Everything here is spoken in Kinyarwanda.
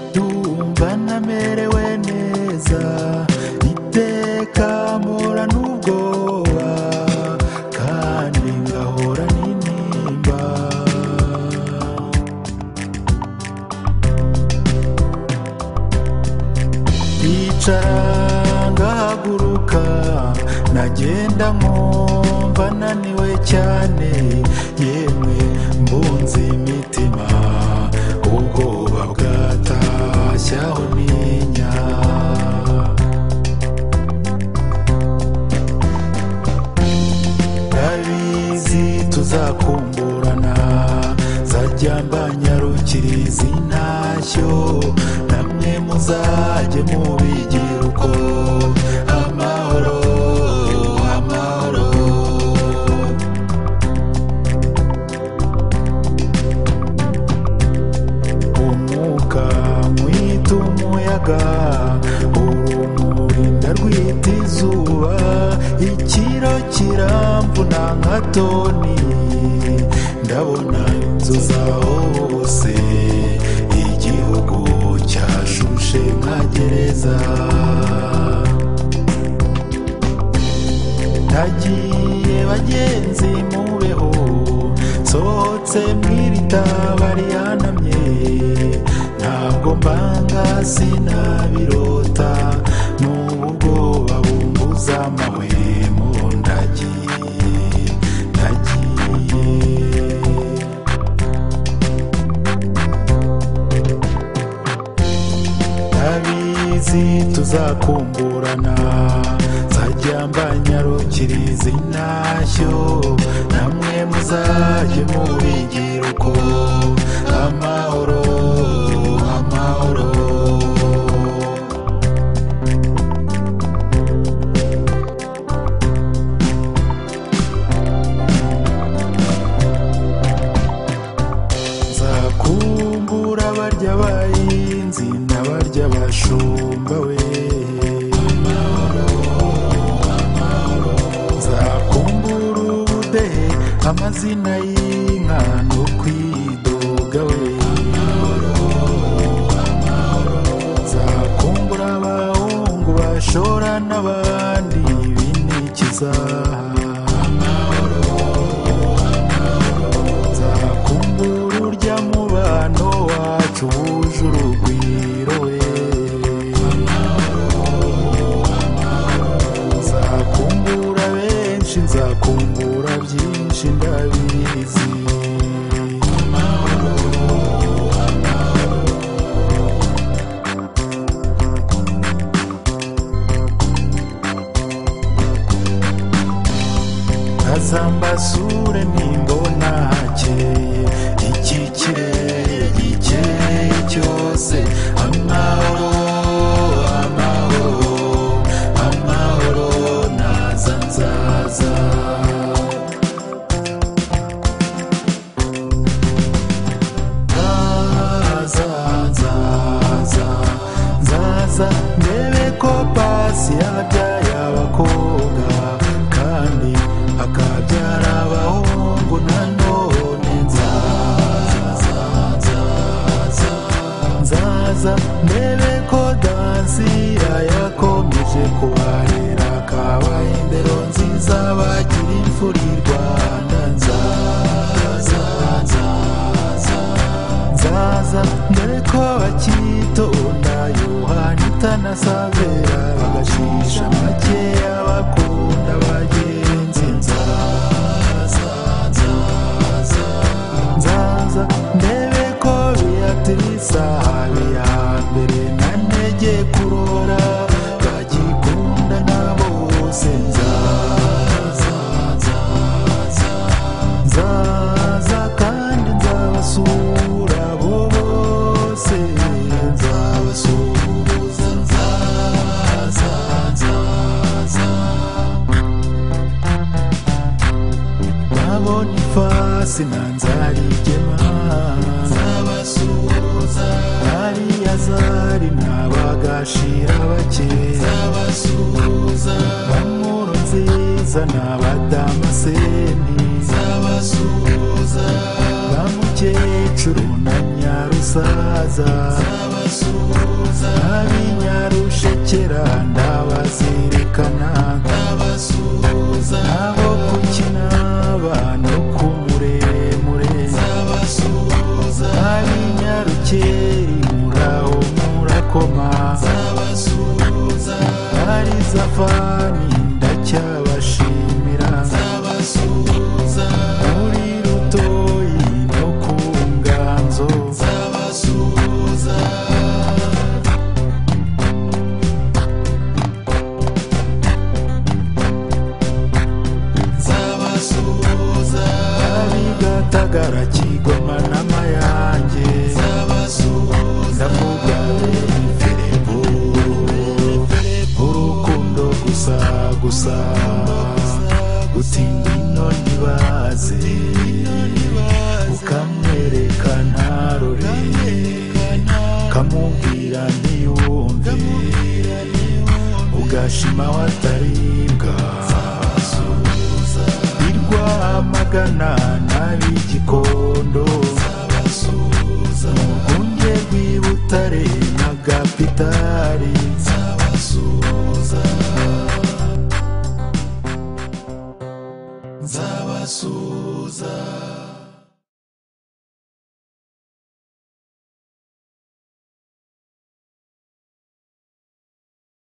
Ndumva ntamerewe neza iteka mpora n'ubwoba kandi ngahora n'intimba Nicara ngahaguruka Nagenda nkumva naniwe cyane Yemwe mbunze imitima Ubwoba bwatashye aho ntinya Ndabizi tuzakumburana Zajya mbanyarukira izi ntashyo Namwe muzajye mubigira uko Amahoro, amahoro Umwuka mwita umuyaga Urumuri ndarwita izuba Ikiro kiramvuna nka toni Ndabona inzu zaho hose Igihugu cyashushe nka gereza Nagiye bagenzi mubeho Nsohotse mw'iri taba rihanamye Ntabwo mbanga sinabirota N'ubu ubwoba bumbuza amahwe mu ndagiye Nagiye Ndabizi tuzakumburana Zajya mbanyarukira izi ntashyo Namwe muzajye mubigira uko Amahoro, amahoro Nzakumbura barya abahinzi N'abarya abashumba we Nzakumbura ubudehe Amazina y'inka no kwidoga we Nzakumbura abahungu bashora n'abandi binikiza nzakumbura urya mubano wacu wuje urugwiro we nzakumbura benshi nzakumbura byinshi ndabizi azambasure nimbona hakeye iki kirere gikeye cyose amahoro amahoro amahoro naza nzaza nzaza nzaza nzaza ndebe ko pasi yabyaye abakobwa kandi akabyara abahungu nanone nzaza nzaza nzaza ndebe ko dansi yayakomeje kubarera kabaye indero nziza bagira imfura i rwanda nzaza nzaza nzaza dore ko bakitonda yohani itanasabera bagashisha makeya bakunda bagenzi nzaza nzaza nzaza ndebe ko biyatirisa habiya mbere na ntege kurora bagikunda nabo bose nzaza nzaza nzaza kandi nzabasura abo bose nzabasuhuza nzaza nzaza nabona ifasi nanzarigema nzabasuhuza hariya zari nabagashira bake nzabasuhuza bankuru nziza n'abadamaseni nzabasuhuza bamuke abasaza ab'inyarushekera ndabazirikana abo gukina abantu ku muremure ab'inyarukeri muraho murakoma ari zafani ndacyabashimira muri rutoyi no ku nganzo abigatagara kigoma n'amayange ndavuga ferebo urukundo gusa gusa gutinda ino ntibaze ukamwereka ntarore ukamubwira ntiyumve ugashima wataribwa irwamagana n'ab'igikondo mu rwunge rw'ibutare na gapitari nzabasuza